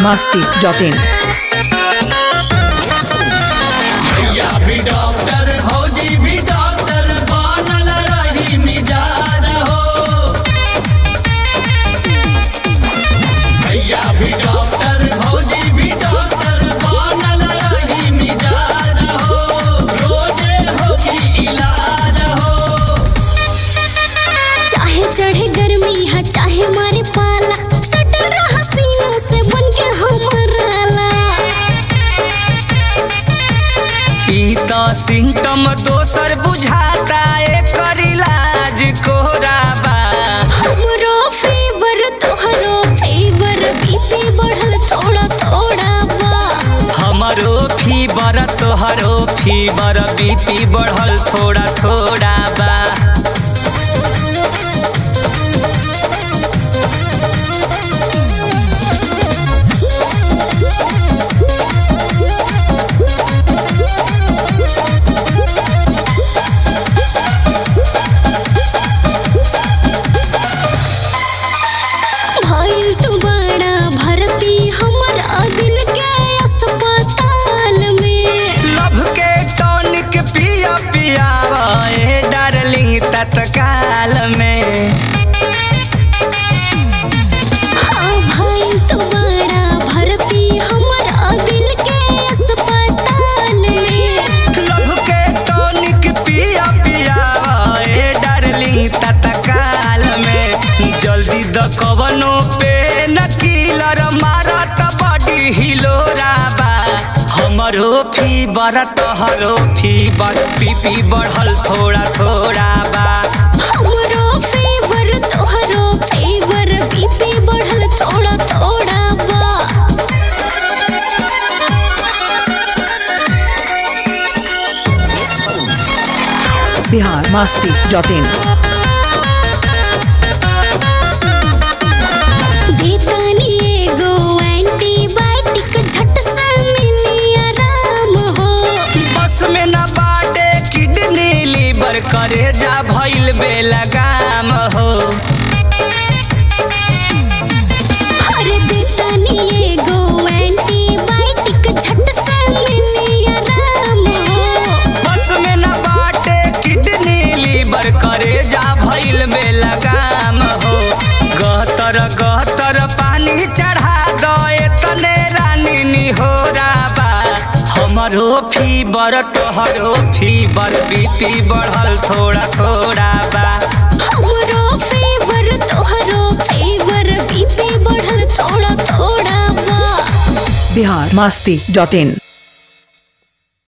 masti.in. भैया भी doctor भौजी भी डॉक्टर बनल रही मिजाज हो भैया भी डॉक्टर भौजी भी डॉक्टर बनल रही मिजाज हो रोजे हो की इलाज हो चाहे चढ़े गर्मी है चाहे मारे पाला सटल रहा सीना से बन के हमारा ई त सिम्टम दोसर बुझाता एकर इलाज कोहरा बा हमरो फेवर तोहरो फेवर बीपी बढ़ल थोड़ा थोड़ा बा हमरो फीवर तोहरो फीवर बीपी बढ़ल थोड़ा थोड़ा बा भइल तू बड़ा भर्ती हमर दिल के अस्पताल में लभ के टॉनिक पिया पियावा ए डार्लिंग तत्काल में हाँ भइल तू बड़ा भर्ती हमर दिल के अस्पताल में लभ के टॉनिक पिया पियावा ए डार्लिंग तत्काल में जल्दी द कवनो पे नकीलर मारत बॉडी हिलोरा बा हमरो फीवर तोहरो फीवर पीपी बढ़ल थोड़ा थोड़ा बा हमरो फेवर तोहरो फेवर बीपी बढ़ल थोड़ा थोड़ा बा Bihar masti.in. देतानी एगो एंटीबायोटिक झट से मिली आराम हो बस में न बाटे किडनी लीवर करे जा भइल बेलगाम हो अरे देतानी एगो एंटीबायोटिक झट से मिली आराम हो बस में न बाटे किडनी लीवर करे जा भइल बेलगाम हो गहतर गहतर पानी चढ़ा दे तने रानी निहोरा बा हमरो फीवर तोहरो फीवर बीपी बढ़ल थोड़ा थोड़ा बा हमरो फेवर तोहरो फेवर बीपी बढ़ल थोड़ा थोड़ा बा Bihar masti.in.